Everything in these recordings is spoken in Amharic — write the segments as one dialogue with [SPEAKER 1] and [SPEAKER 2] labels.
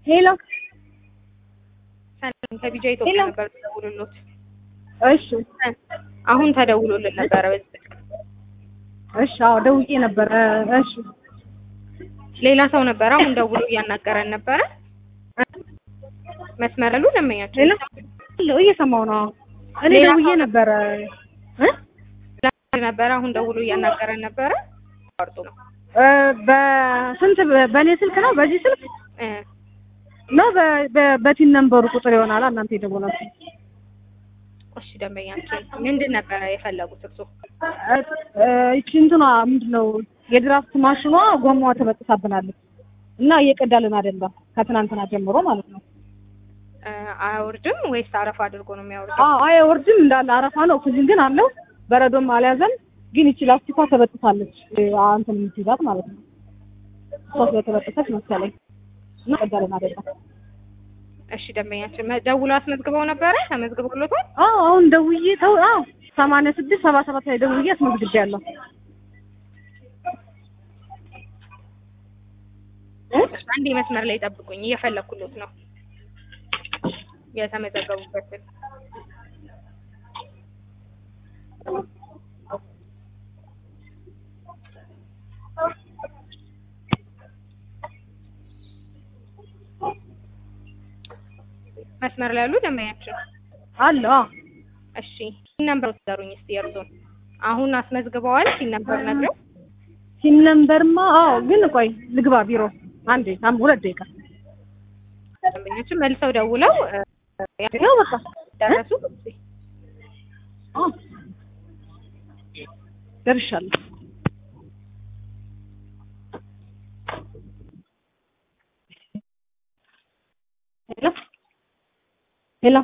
[SPEAKER 1] ሄሎ
[SPEAKER 2] ሰላም ከቢጃ ኢትዮጵያ
[SPEAKER 1] ሄሎ።
[SPEAKER 2] ነበር ተደውሎሎት።
[SPEAKER 1] እሺ
[SPEAKER 2] አሁን ተደውሎልን ነበረ በዚህ ስልክ።
[SPEAKER 1] እሺ አዎ ደውዬ ነበረ እሺ
[SPEAKER 2] ሌላ ሰው ነበረ አሁን ደውሎ እያናገረን ነበረ። መስመር ሉ ደንበኛቸው
[SPEAKER 1] ሄሎ ሄሎ እየሰማሁ ነው እኔ
[SPEAKER 2] ሌላ
[SPEAKER 1] ደውዬ
[SPEAKER 2] ሰው-
[SPEAKER 1] ነበረ እ
[SPEAKER 2] ነበረ አሁን ደውሎ እያናገረን ነበረ። አቋርጦ ነው
[SPEAKER 1] እ በስንት በ- በእኔ ስልክ ነው በዚህ ስልክ
[SPEAKER 2] እ
[SPEAKER 1] ነው በ- በ- በቲን ነምበሩ ቁጥር ይሆናል እናንተ የደወላችሁ
[SPEAKER 2] እሺ ደንበኛችን ምንድን ነበረ የፈለጉት እርሶ?
[SPEAKER 1] እ ይቺ እንትኗ ምንድን ነው የድራፍት ማሽኗ ጎማዋ ተበጥሳብናለች እና እየቀዳልን አይደለም ከትናንትና ጀምሮ ማለት ነው
[SPEAKER 2] እ አያወርድም ወይስ አረፋ አድርጎ ነው የሚያወርደው?
[SPEAKER 1] አዎ አይወርድም እንዳለ አረፋ ነው ኦክሲጅን ግን አለው በረዶም አልያዘም ግን ይቺ ላስቲኳ ተበጥሳለች እ እንትን የምትይዛት ማለት ነው እሷ ስለተበጠሰች መሰለኝ እና ቀዳልን አይደለም
[SPEAKER 2] እሺ ደንበኛችን መ- ደውሎ አስመዝግበው ነበረ ተመዝግቦሎታል?
[SPEAKER 1] አዎ አሁን ደውዬ ተው አዎ ሰማንያ ስድስት ሰባ ሰባት ላይ ደውዬ አስመዝግቤያለሁ እ
[SPEAKER 2] አንድ መስመር ላይ ጠብቁኝ እየፈለኩሎት ነው የተመዘገቡበትን መስመር ላይ ያሉ ደንበኛችን
[SPEAKER 1] አለ አዎ
[SPEAKER 2] እሺ ሲን ነምበር ወሰሩኝ እስቲ የእርሶን አሁን አስመዝግበዋል ሲን ነምበር ነግረው
[SPEAKER 1] ሲን ነምበርማ አዎ ግን ቆይ ልግባ ቢሮ አንዴ አም ሁለት ደቂቃ
[SPEAKER 2] ደንበኞችን መልሰው ደውለው እ፣
[SPEAKER 1] ነው በቃ
[SPEAKER 2] ደረሱ
[SPEAKER 1] አዎ ደርሻለሁ ሄሎ ሄሎ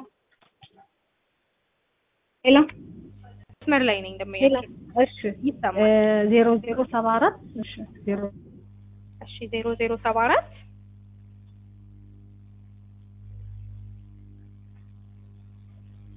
[SPEAKER 1] ሄሎ
[SPEAKER 2] መስመር ላይ ነኝ
[SPEAKER 1] ሄሎ
[SPEAKER 2] ደንበኛችን
[SPEAKER 1] እሺ
[SPEAKER 2] ይሰማል
[SPEAKER 1] ዜሮ ዜሮ ሰባ አራት እሺ ዜሮ
[SPEAKER 2] እሺ ዜሮ ዜሮ ሰባ አራት